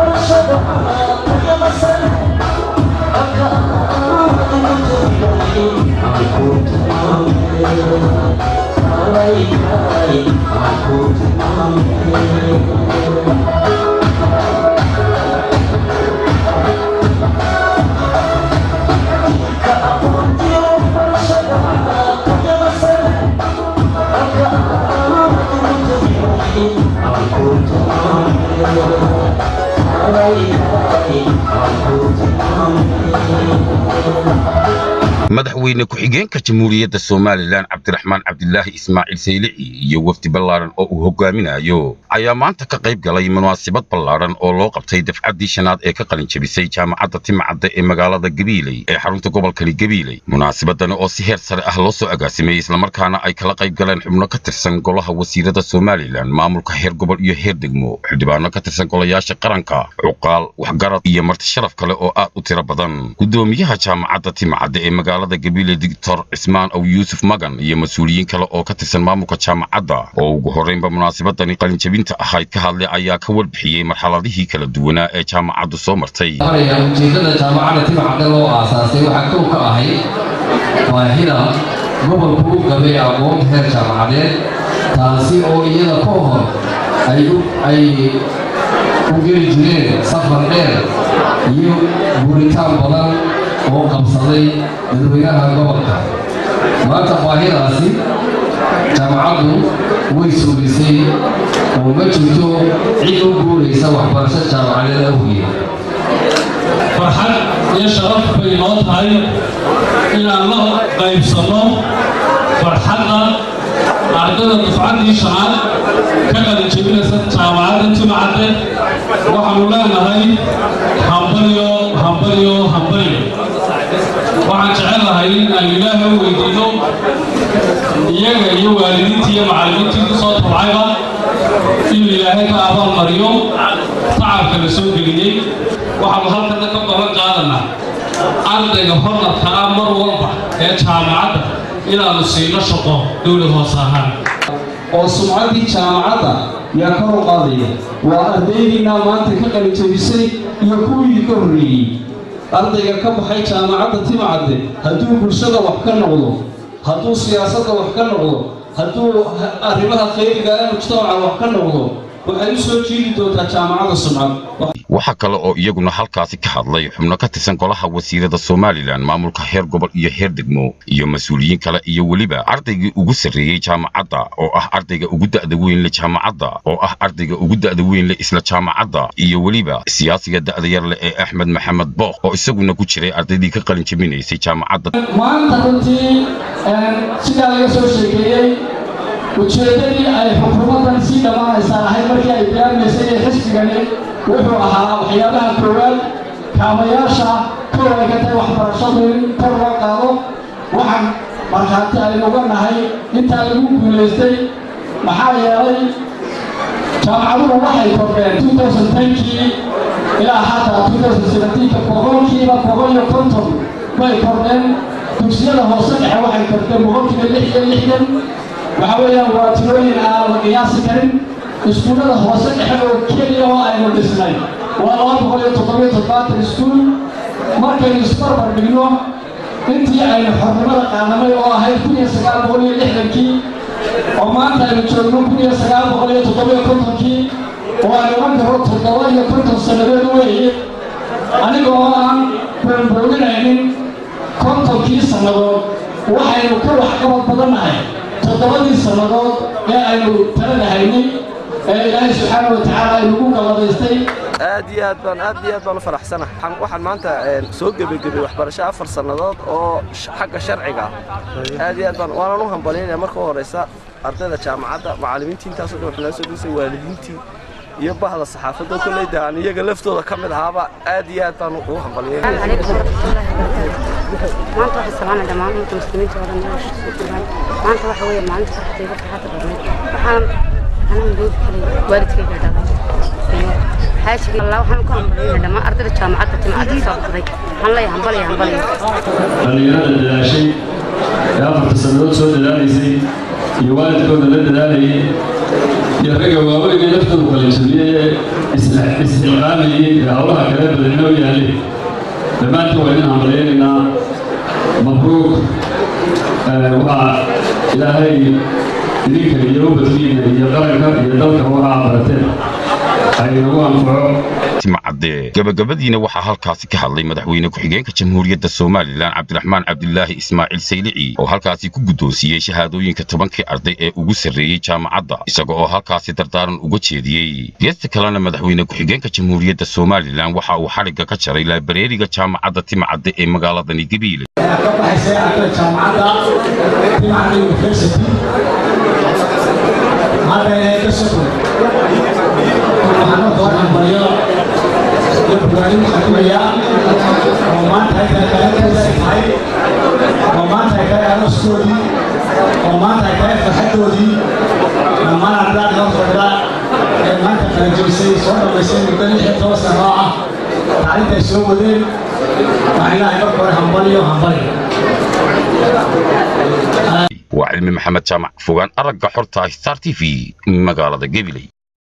madaxweyne ku-xigeenka jamhuuriyadda somalilan cabdiraxmaan cabdilaahi ismaaciil saylici iyo wafdi ballaaran oo uu hogaaminayo ayaa maanta ka qayb galay munaasabad ballaaran oo loo qabtay dafcaddii shanaad ee ka qalin jebisay jaamacadda timacadda ee magaalada gabiiley ee xarunta gobolkani gabiiley munaasabadani oo si heer sare ah loo soo agaasimay islamarkaana ay kala qayb galeen xubno ka tirsan golaha wasiirada somalilan maamulka heer gobol iyo heer degmo xildhibaano ka tirsan golayaasha qaranka cuqaal waxgarad iyo marti sharaf kale oo aad u tiro badan gudoomiyaha jaamacadda timacadda ee magaalada gabiile doctor cismaan aw yuusuf magan iyo mas-uuliyiin kale oo ka tirsan maamulka jaamacadda oo ugu horraynba munaasabadani qalinjebinta ahayd ka hadlay ayaa ka warbixiyey marxaladihii kala duwanaa ee jaamacaddu soo martay ujeedada jaamacadda timacadda loo aasaasay waxaa kow ka ahayd baahida gobolku u qabay aqoonta heer jaamacadeed taasi oo iyada ka hor ay u geli jireen safar dheer iyo guritaan badan oo qabsaday dadweynaha gobolka maanta baahidaasi jaamacaddu way suulisay oo ma jirto cid u guuraysa waxbarasho jaamacadeed awgeed farxad iyo sharaf bay noo tahay inaan la qaybsanno farxadda ardada dufcaddii shanaad ka qalin jebinaysa jaamacadda timacadde waxaanu leenahay hambalyo hambalyo hambalyo waxaan jecel lahay in aan ilaaha u weydiino iyaga iyo waalidiintii iyo macallimiintii ku soo tabcayba inuu ilaahay ka abaalmariyo tacabka la soo geliyey waxaanu halkana ka balan qaadanaa ardayga hornadka ah mar walba ee jaamacadda inaannu siino shaqo dowlad hoos ahaan oo sumcaddii jaamacadda yaa kor u qaadaya waa ardaydiinaa maanta ka qalijabisay iyo kuwii ka horreeyey ardayga ka baxay jaamacadda timacadde hadduu bulshada wax ka noqdo hadduu siyaasadda wax ka noqdo hadduu arrimaha khayriga ee mujtamaca wax ka noqdo waxay u soo jiidi doontaa jaamacadda sumcad waxaa kale oo iyaguna halkaasi ka hadlay xubno ka tirsan golaha wasiirada somalilan maamulka heer gobol iyo heer degmo iyo mas-uuliyiin kale iyo weliba ardaygii ugu sarreeyey jaamacadda oo ah ardayga ugu da'da weyn le jaamacadda oo ah ardayga ugu da'da weyn le isla jaamacadda iyo weliba siyaasiga da'da yar leh ee axmed maxamed book oo isaguna ku jiray ardaydii ka qalin jebinaysay jaamacadda maanta runtii sidaa laga soo sheekeeyey ujeeddadii ay xukuumaddan sii dhammaanaysaa ahayd markii ay bilaabmaysay ee xisbigani wuxuu ahaa waxyaabaha koowaad kaamayaasha kow ay ka tahay waxbarashadu in kor loo qaado waxaan markhaati aynu uga nahay intaa lagu guulaystay maxaa yeelay jaamacaduhu waxay kordheen kii ilaa hadda ka boqolkiiba boqol iyo konton bay kordheen dugsiyada hoose dhexe waxay kordheen boqolkiiba lix iyo lixdan waxa weeyaan waa tirooyin aan la qiyaasi karin iskuullada hoose dhexe oo keliya oo aynu dhisnay waa laba boqol iyo toddobiyo toddobaatan iskuul markaynu isbarbar dhigno intii aynu xornimada qaadamay oo ahayd kun iyo sagaal boqol iyo lixdankii oo maanta aynu joogno kun iyo sagaal boqol iyo toddobiyo kontonkii oo aynu oran karo toddoba iyo konton sannadood weeye aniga oo aan boonbooninaynin kontonkii sannadood waxaynu ka waxqabad badannahay toddobadii sannadood ee aynu talada haynay ee ilaahay subxaana wa tacaala ay nagu galladaystay aad iyo aad baan aad iyo aad baan u faraxsanahay waxaan maanta soo gebagabay waxbarasho afar sannadood oo xagga sharciga ah aad iyo aad baan waanan u hambalyaynaya marka u horeysa ardayda jaamacadda macallimiintii intaasoo dhan waxaa nala soo dhisay waalidiintii iyo bahda saxaafadda kolleyda aan iyaga laftooda ka mid ahaaba aad iyo aad baan ugu hambalyaynaya maanta waxaan salaamay dhammaan ummadda muslimiinta oo dhan meesha isugu jiraan maanta waxa weeye maalinta farxadayda farxadda badnayd waxaan anaan doodi kalay waalidkayga dhalay iyo xaashigi allah waxaan ku hambalyaynaa dhammaan ardayda jaamacadda timcadda soo baxday waxaan leeyahay hambalya hambalya dhallinyarada dadaashay ee afarta sannadood soo dadaalaysay iyo waalidkooda la dadaalayay iyo ragga waaweyn ee laftoodu qalinjabiyey ee isxilqaamayey ee howlaha kale badanna u yaalleen dhammaantiin waa idin hambalyaynaynaa mabruuq waxaa ilaahay idinka iyo ubadkiina iyo qaranka iyo dalka waxaa barateen ay nagu anfaco timcadde gabagabadiina waxaa halkaasi ka hadlay madaxweyne ku-xigeenka jamhuuriyadda somalilan cabdiraxmaan cabdilaahi ismaaciil saylici oo halkaasi ku guddoonsiiyey shahaadooyinka tobankii arday ee ugu sarreeyey jaamacadda isaga oo halkaasi dardaaran uga jeediyey geesta kalena madaxweyne ku-xigeenka jamhuuriyadda somalilan waxa uu xadhigga ka jaray laabareeriga jaamacadda timcadde ee magaaladani gabiile barnaamij xakumaya oo maanta ay tahay qalanteeda ay tahay oo maanta ay tahay arooskoodii oo maanta ay tahay farxaddoodii dhammaan ardayda hor fadhida ee maanta qalajabisay soo dhammaysay muddo lix iyo toban sano oo ah tacliinta ay soo wadeen waxaan ilaahay marka hore hambaliyo hambali waa cilmi maxamed jaamac fogaan aragga xorta star t v magaalada gabiley